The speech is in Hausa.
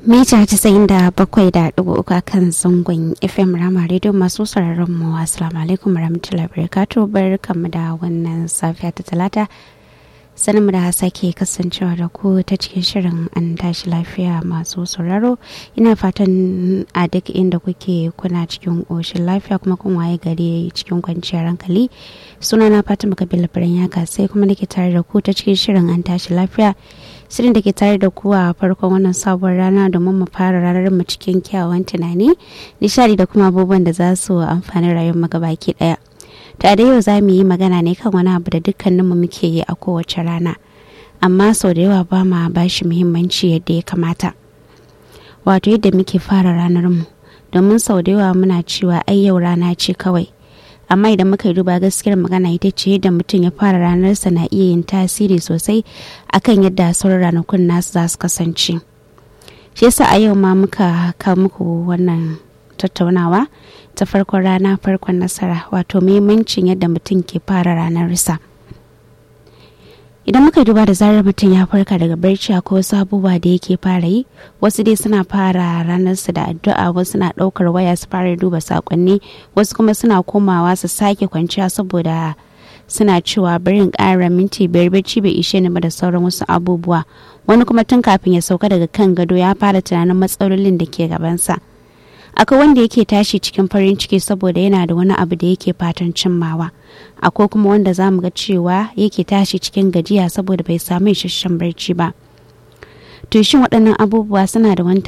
mita casa'in da bakwai da ɗigo uku a kan zangon fm rama radio masu sauraron mu assalamu alaikum warahmatullahi wabarakatuh barkamu da wannan safiya ta talata sanin mu da sake kasancewa da ku ta cikin shirin an tashi lafiya masu sauraro ina fatan a duk inda kuke kuna cikin ƙoshin lafiya kuma kun waye gari cikin kwanciyar hankali suna na fatima kabila birnin yaka sai kuma nake tare da ku ta cikin shirin an tashi lafiya shirin da ke tare da ku a farkon wannan sabon rana domin mu fara ranar mu cikin kyawawan tunani nishadi da kuma abubuwan da za su amfani rayuwar mu baki daya ta da yau za mu yi magana ne kan wani abu da dukkaninmu muke yi a kowace rana amma sau da yawa ba ma ba shi muhimmanci yadda ya kamata wato yadda muke fara ranar mu domin sau da yawa muna cewa ai yau rana ce kawai amma idan muka yi duba gaskiyar magana ita ce yadda mutum ya fara ranarsa na iya yin tasiri sosai akan yadda sauran ranakun nasu za su kasance shi yasa a yau ma muka kawo muku wannan tattaunawa ta farkon rana farkon nasara wato muhimmancin yadda mutum ke fara ranarsa idan muka duba da zarar mutum ya farka daga barci akwai wasu abubuwa da yake fara yi wasu dai suna fara ranarsu da addu'a wasu na ɗaukar waya su fara duba sakonni wasu kuma suna komawa su sake kwanciya saboda suna cewa barin ƙara minti biyar bacci bai ishe ni ba da sauran wasu abubuwa wani kuma tun kafin ya sauka daga kan gado ya fara tunanin matsalolin da ke gabansa akwai wanda yake tashi cikin farin ciki saboda yana da wani abu da yake fatan cimmawa akwai kuma wanda za mu ga cewa yake tashi cikin gajiya saboda bai samu isasshen barci ba to shin waɗannan abubuwa suna da wani